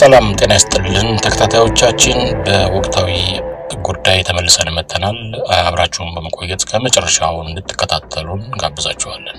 ሰላም ጤና ይስጥልን ተከታታዮቻችን፣ በወቅታዊ ጉዳይ ተመልሰን መጥተናል። አብራችሁን በመቆየት ከመጨረሻው እንድትከታተሉን ጋብዛችኋለን።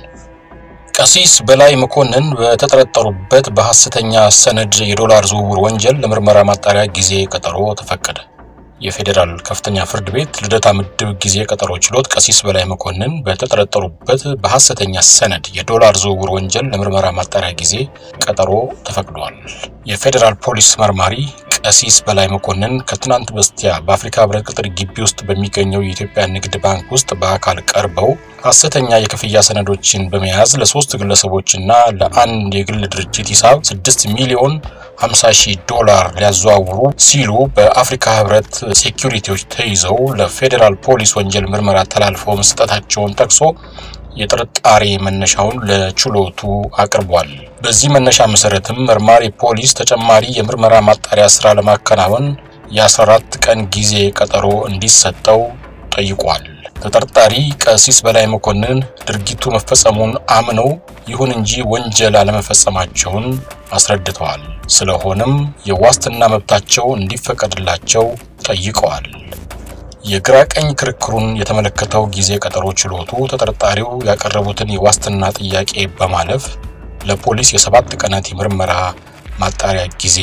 ቀሲስ በላይ መኮንን በተጠረጠሩበት በሐሰተኛ ሰነድ የዶላር ዝውውር ወንጀል ለምርመራ ማጣሪያ ጊዜ ቀጠሮ ተፈቀደ። የፌዴራል ከፍተኛ ፍርድ ቤት ልደታ ምድብ ጊዜ ቀጠሮ ችሎት ቀሲስ በላይ መኮንን በተጠረጠሩበት በሐሰተኛ ሰነድ የዶላር ዝውውር ወንጀል ለምርመራ ማጣሪያ ጊዜ ቀጠሮ ተፈቅዷል። የፌዴራል ፖሊስ መርማሪ ቀሲስ በላይ መኮንን ከትናንት በስቲያ በአፍሪካ ህብረት ቅጥር ግቢ ውስጥ በሚገኘው የኢትዮጵያ ንግድ ባንክ ውስጥ በአካል ቀርበው ሐሰተኛ የክፍያ ሰነዶችን በመያዝ ለሶስት ግለሰቦችና ለአንድ የግል ድርጅት ሂሳብ 6 ሚሊዮን 50 ሺህ ዶላር ሊያዘዋውሩ ሲሉ በአፍሪካ ህብረት ሴኩሪቲዎች ተይዘው ለፌዴራል ፖሊስ ወንጀል ምርመራ ተላልፈው መስጠታቸውን ጠቅሶ የጥርጣሬ መነሻውን ለችሎቱ አቅርቧል። በዚህ መነሻ መሰረትም መርማሪ ፖሊስ ተጨማሪ የምርመራ ማጣሪያ ስራ ለማከናወን የ14 ቀን ጊዜ ቀጠሮ እንዲሰጠው ጠይቋል። ተጠርጣሪ ቀሲስ በላይ መኮንን ድርጊቱ መፈጸሙን አምነው ይሁን እንጂ ወንጀል አለመፈጸማቸውን አስረድተዋል። ስለሆነም የዋስትና መብታቸው እንዲፈቀድላቸው ጠይቀዋል። የግራ ቀኝ ክርክሩን የተመለከተው ጊዜ ቀጠሮ ችሎቱ ተጠርጣሪው ያቀረቡትን የዋስትና ጥያቄ በማለፍ ለፖሊስ የሰባት ቀናት የምርመራ ማጣሪያ ጊዜ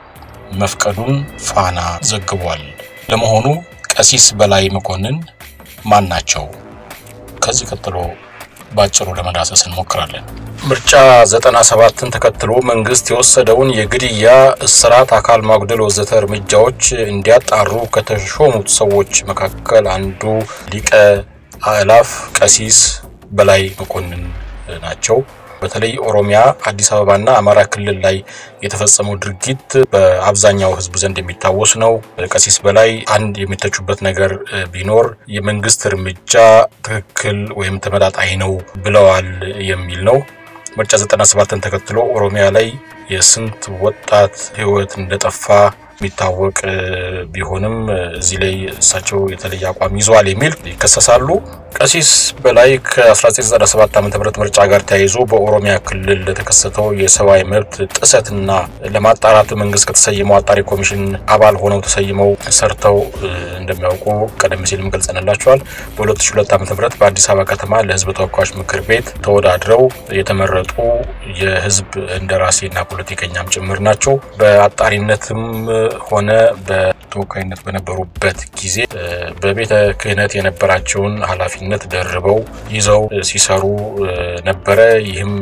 መፍቀዱን ፋና ዘግቧል። ለመሆኑ ቀሲስ በላይ መኮንን ማን ናቸው? ከዚህ ቀጥሎ ባጭሩ ለመዳሰስ እንሞክራለን። ምርጫ 97ን ተከትሎ መንግስት የወሰደውን የግድያ፣ እስራት፣ አካል ማጉደል ወዘተ እርምጃዎች እንዲያጣሩ ከተሾሙት ሰዎች መካከል አንዱ ሊቀ አእላፍ ቀሲስ በላይ መኮንን ናቸው። በተለይ ኦሮሚያ፣ አዲስ አበባና አማራ ክልል ላይ የተፈጸመው ድርጊት በአብዛኛው ሕዝብ ዘንድ የሚታወስ ነው። ቀሲስ በላይ አንድ የሚተቹበት ነገር ቢኖር የመንግስት እርምጃ ትክክል ወይም ተመጣጣኝ ነው ብለዋል የሚል ነው። ምርጫ 97ን ተከትሎ ኦሮሚያ ላይ የስንት ወጣት ሕይወት እንደጠፋ የሚታወቅ ቢሆንም እዚህ ላይ እሳቸው የተለየ አቋም ይዘዋል የሚል ይከሰሳሉ። ቀሲስ በላይ ከ1997 ዓ ም ምርጫ ጋር ተያይዞ በኦሮሚያ ክልል ለተከሰተው የሰብአዊ መብት ጥሰትና ለማጣራት መንግስት ከተሰየመው አጣሪ ኮሚሽን አባል ሆነው ተሰይመው ሰርተው እንደሚያውቁ ቀደም ሲልም ገልጸንላቸዋል። በ2002 ዓ ም በአዲስ አበባ ከተማ ለህዝብ ተወካዮች ምክር ቤት ተወዳድረው የተመረጡ የህዝብ እንደራሴና ፖለቲከኛም ጭምር ናቸው። በአጣሪነትም ሆነ በተወካይነት በነበሩበት ጊዜ በቤተ ክህነት የነበራቸውን ኃላፊነት ደርበው ይዘው ሲሰሩ ነበረ። ይህም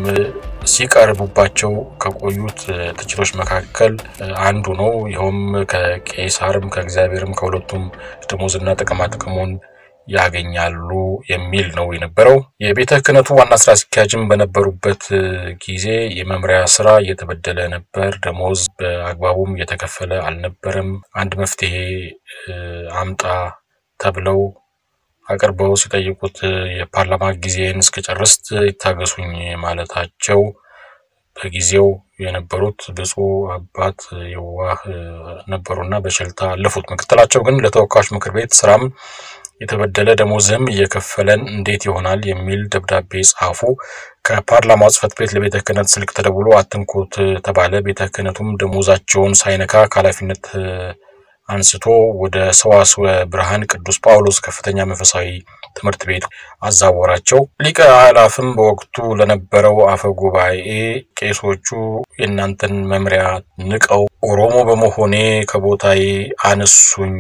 ሲቀርቡባቸው ከቆዩት ትችቶች መካከል አንዱ ነው። ይኸውም ከቄሳርም ከእግዚአብሔርም ከሁለቱም ደሞዝና ጥቅማ ጥቅሙን ያገኛሉ የሚል ነው የነበረው። የቤተ ክህነቱ ዋና ስራ አስኪያጅም በነበሩበት ጊዜ የመምሪያ ስራ እየተበደለ ነበር። ደሞዝ በአግባቡም እየተከፈለ አልነበረም። አንድ መፍትሄ አምጣ ተብለው አቅርበው ሲጠይቁት የፓርላማ ጊዜን እስከጨርስ ይታገሱኝ ማለታቸው በጊዜው የነበሩት ብፁዕ አባት የዋህ ነበሩና በቸልታ አለፉት። ምክትላቸው ግን ለተወካዮች ምክር ቤት ስራም የተበደለ ደሞዝም እየከፈለን እንዴት ይሆናል የሚል ደብዳቤ ጻፉ። ከፓርላማው ጽሕፈት ቤት ለቤተ ክህነት ስልክ ተደውሎ አትንኩት ተባለ። ቤተ ክህነቱም ደሞዛቸውን ሳይነካ ከኃላፊነት አንስቶ ወደ ሰዋስወ ብርሃን ቅዱስ ጳውሎስ ከፍተኛ መንፈሳዊ ትምህርት ቤት አዛወራቸው። ሊቀ አእላፍም በወቅቱ ለነበረው አፈ ጉባኤ ቄሶቹ የእናንተን መምሪያ ንቀው ኦሮሞ በመሆኔ ከቦታዬ አነሱኝ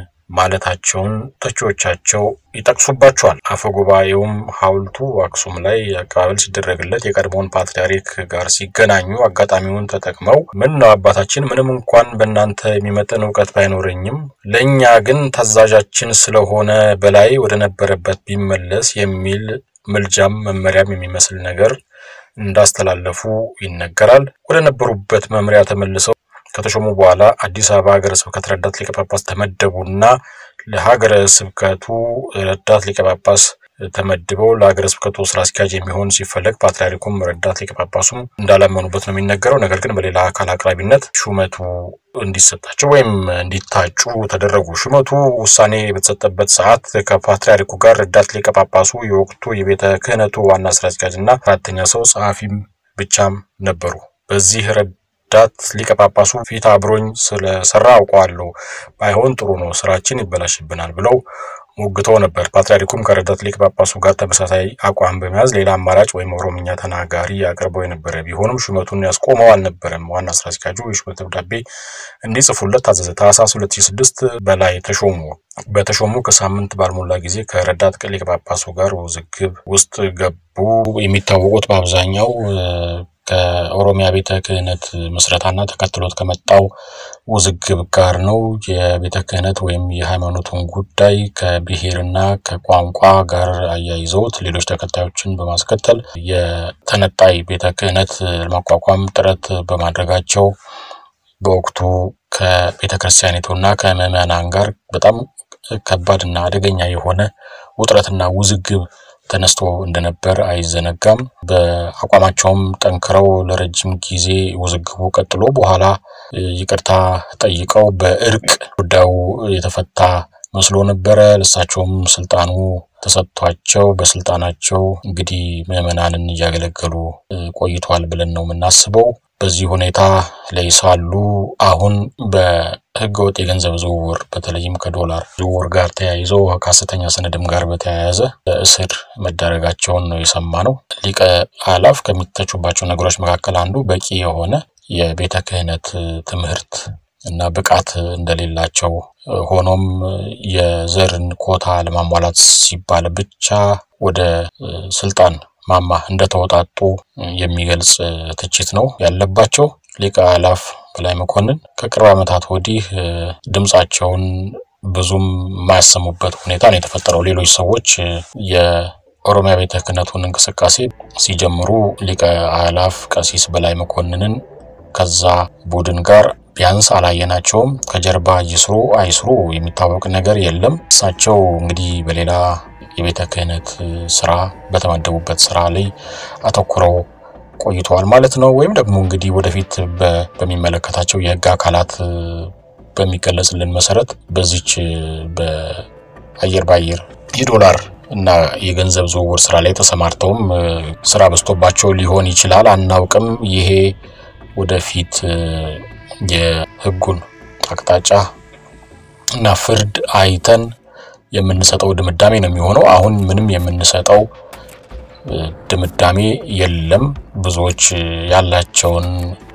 ማለታቸውን ተቺዎቻቸው ይጠቅሱባቸዋል። አፈ ጉባኤውም ሐውልቱ አክሱም ላይ አቀባበል ሲደረግለት የቀድሞውን ፓትርያርክ ጋር ሲገናኙ አጋጣሚውን ተጠቅመው ምን ነው አባታችን፣ ምንም እንኳን በእናንተ የሚመጥን እውቀት ባይኖረኝም ለእኛ ግን ታዛዣችን ስለሆነ በላይ ወደ ነበረበት ቢመለስ የሚል ምልጃም መመሪያም የሚመስል ነገር እንዳስተላለፉ ይነገራል። ወደ ነበሩበት መምሪያ ተመልሰው ከተሾሙ በኋላ አዲስ አበባ ሀገረ ስብከት ረዳት ሊቀ ጳጳስ ተመደቡና ለሀገረ ስብከቱ ረዳት ሊቀ ጳጳስ ተመድበው ለሀገረ ስብከቱ ስራ አስኪያጅ የሚሆን ሲፈለግ ፓትርያርኩም ረዳት ሊቀ ጳጳሱም እንዳላመኑበት ነው የሚነገረው። ነገር ግን በሌላ አካል አቅራቢነት ሹመቱ እንዲሰጣቸው ወይም እንዲታጩ ተደረጉ። ሹመቱ ውሳኔ በተሰጠበት ሰዓት ከፓትርያርኩ ጋር ረዳት ሊቀ ጳጳሱ የወቅቱ የቤተ ክህነቱ ዋና ስራ አስኪያጅ እና አራተኛ ሰው ጸሐፊም ብቻም ነበሩ። በዚህ ረዳት ሊቀ ጳጳሱ ፊት አብሮኝ ስለሰራ አውቀዋለሁ፣ ባይሆን ጥሩ ነው፣ ስራችን ይበላሽብናል ብለው ሞግተው ነበር። ፓትርያርኩም ከረዳት ሊቀ ጳጳሱ ጋር ተመሳሳይ አቋም በመያዝ ሌላ አማራጭ ወይም ኦሮምኛ ተናጋሪ አቅርበው የነበረ ቢሆንም ሹመቱን ያስቆመው አልነበረም። ዋና ስራ አስኪያጁ የሹመት ደብዳቤ እንዲጽፉለት ታዘዘ። ታህሳስ 2006 በላይ ተሾሙ። በተሾሙ ከሳምንት ባልሞላ ጊዜ ከረዳት ሊቀ ጳጳሱ ጋር ውዝግብ ውስጥ ገቡ። የሚታወቁት በአብዛኛው ከኦሮሚያ ቤተ ክህነት ምስረታና ተከትሎት ከመጣው ውዝግብ ጋር ነው። የቤተ ክህነት ወይም የሃይማኖቱን ጉዳይ ከብሔርና ከቋንቋ ጋር አያይዘውት ሌሎች ተከታዮችን በማስከተል የተነጣይ ቤተ ክህነት ለማቋቋም ጥረት በማድረጋቸው በወቅቱ ከቤተ ክርስቲያኒቱና ከምዕመናን ጋር በጣም ከባድና አደገኛ የሆነ ውጥረትና ውዝግብ ተነስቶ እንደነበር አይዘነጋም። በአቋማቸውም ጠንክረው ለረጅም ጊዜ ውዝግቡ ቀጥሎ በኋላ ይቅርታ ጠይቀው በእርቅ ጉዳዩ የተፈታ መስሎ ነበረ። ለእሳቸውም ስልጣኑ ተሰጥቷቸው በስልጣናቸው እንግዲህ ምዕመናንን እያገለገሉ ቆይቷል ብለን ነው የምናስበው። በዚህ ሁኔታ ላይ ሳሉ አሁን በህገወጥ የገንዘብ ዝውውር በተለይም ከዶላር ዝውውር ጋር ተያይዞ ከሐሰተኛ ሰነድም ጋር በተያያዘ እስር መዳረጋቸውን ነው የሰማ ነው። ሊቀ አላፍ ከሚተቹባቸው ነገሮች መካከል አንዱ በቂ የሆነ የቤተ ክህነት ትምህርት እና ብቃት እንደሌላቸው ሆኖም የዘርን ኮታ ለማሟላት ሲባል ብቻ ወደ ስልጣን ማማ እንደተወጣጡ የሚገልጽ ትችት ነው ያለባቸው። ሊቀ አላፍ በላይ መኮንን ከቅርብ ዓመታት ወዲህ ድምፃቸውን ብዙም የማያሰሙበት ሁኔታ ነው የተፈጠረው። ሌሎች ሰዎች የኦሮሚያ ቤተ ክህነቱን እንቅስቃሴ ሲጀምሩ ሊቀ አላፍ ቀሲስ በላይ መኮንንን ከዛ ቡድን ጋር ቢያንስ አላየናቸውም። ከጀርባ ይስሩ አይስሩ የሚታወቅ ነገር የለም። እሳቸው እንግዲህ በሌላ የቤተ ክህነት ስራ በተመደቡበት ስራ ላይ አተኩረው ቆይተዋል ማለት ነው። ወይም ደግሞ እንግዲህ ወደፊት በሚመለከታቸው የህግ አካላት በሚገለጽልን መሰረት በዚች በአየር በአየር የዶላር እና የገንዘብ ዝውውር ስራ ላይ ተሰማርተውም ስራ በዝቶባቸው ሊሆን ይችላል፣ አናውቅም። ይሄ ወደፊት የህጉን አቅጣጫ እና ፍርድ አይተን የምንሰጠው ድምዳሜ ነው የሚሆነው። አሁን ምንም የምንሰጠው ድምዳሜ የለም። ብዙዎች ያላቸውን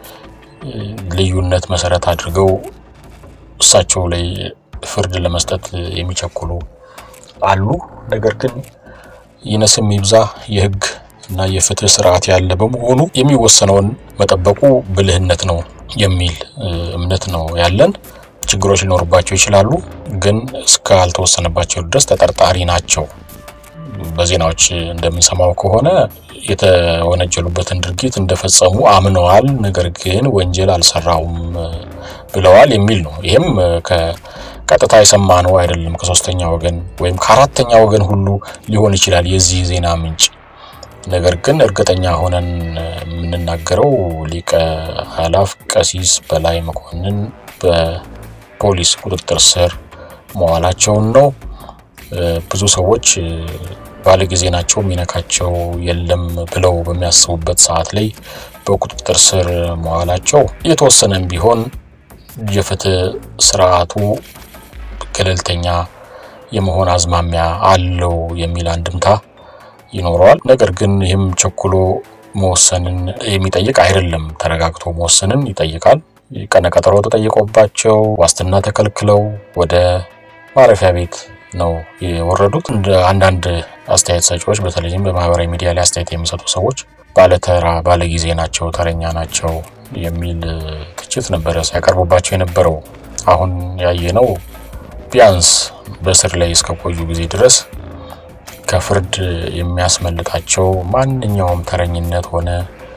ልዩነት መሰረት አድርገው እሳቸው ላይ ፍርድ ለመስጠት የሚቸኩሉ አሉ። ነገር ግን ይነስም ይብዛ የህግ እና የፍትህ ስርዓት ያለ በመሆኑ የሚወሰነውን መጠበቁ ብልህነት ነው የሚል እምነት ነው ያለን። ችግሮች ሊኖሩባቸው ይችላሉ፣ ግን እስካልተወሰነባቸው ድረስ ተጠርጣሪ ናቸው። በዜናዎች እንደምንሰማው ከሆነ የተወነጀሉበትን ድርጊት እንደፈጸሙ አምነዋል፣ ነገር ግን ወንጀል አልሰራውም ብለዋል የሚል ነው። ይህም ከቀጥታ የሰማነው አይደለም። ከሶስተኛ ወገን ወይም ከአራተኛ ወገን ሁሉ ሊሆን ይችላል የዚህ ዜና ምንጭ። ነገር ግን እርግጠኛ ሆነን የምንናገረው ሊቀ አላፍ ቀሲስ በላይ መኮንን በፖሊስ ቁጥጥር ስር መዋላቸውን ነው። ብዙ ሰዎች ባለጊዜ ናቸው የሚነካቸው የለም ብለው በሚያስቡበት ሰዓት ላይ በቁጥጥር ስር መዋላቸው የተወሰነም ቢሆን የፍትህ ስርዓቱ ገለልተኛ የመሆን አዝማሚያ አለው የሚል አንድምታ ይኖረዋል። ነገር ግን ይህም ቸኩሎ መወሰንን የሚጠይቅ አይደለም። ተረጋግቶ መወሰንን ይጠይቃል። ቀነቀጠሮ ተጠይቆባቸው ዋስትና ተከልክለው ወደ ማረፊያ ቤት ነው የወረዱት። እንደ አንዳንድ አስተያየት ሰጪዎች በተለይም በማህበራዊ ሚዲያ ላይ አስተያየት የሚሰጡ ሰዎች ባለተራ ባለጊዜ ናቸው፣ ተረኛ ናቸው የሚል ትችት ነበረ ሲያቀርቡባቸው የነበረው። አሁን ያየነው ቢያንስ በእስር ላይ እስከቆዩ ጊዜ ድረስ ከፍርድ የሚያስመልጣቸው ማንኛውም ተረኝነት ሆነ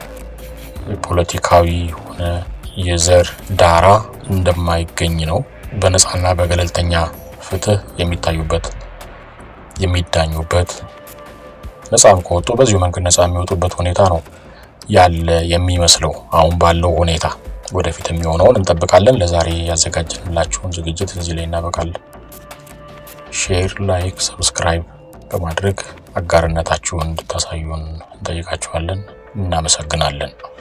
ፖለቲካዊ ሆነ የዘር ዳራ እንደማይገኝ ነው። በነፃና በገለልተኛ ፍትህ የሚታዩበት የሚዳኙበት ነፃም ከወጡ በዚሁ መንገድ ነፃ የሚወጡበት ሁኔታ ነው ያለ የሚመስለው አሁን ባለው ሁኔታ። ወደፊት የሚሆነውን እንጠብቃለን። ለዛሬ ያዘጋጀንላችሁን ዝግጅት እዚህ ላይ እናበቃለን። ሼር፣ ላይክ፣ ሰብስክራይብ በማድረግ አጋርነታችሁን እንድታሳዩን እንጠይቃችኋለን። እናመሰግናለን።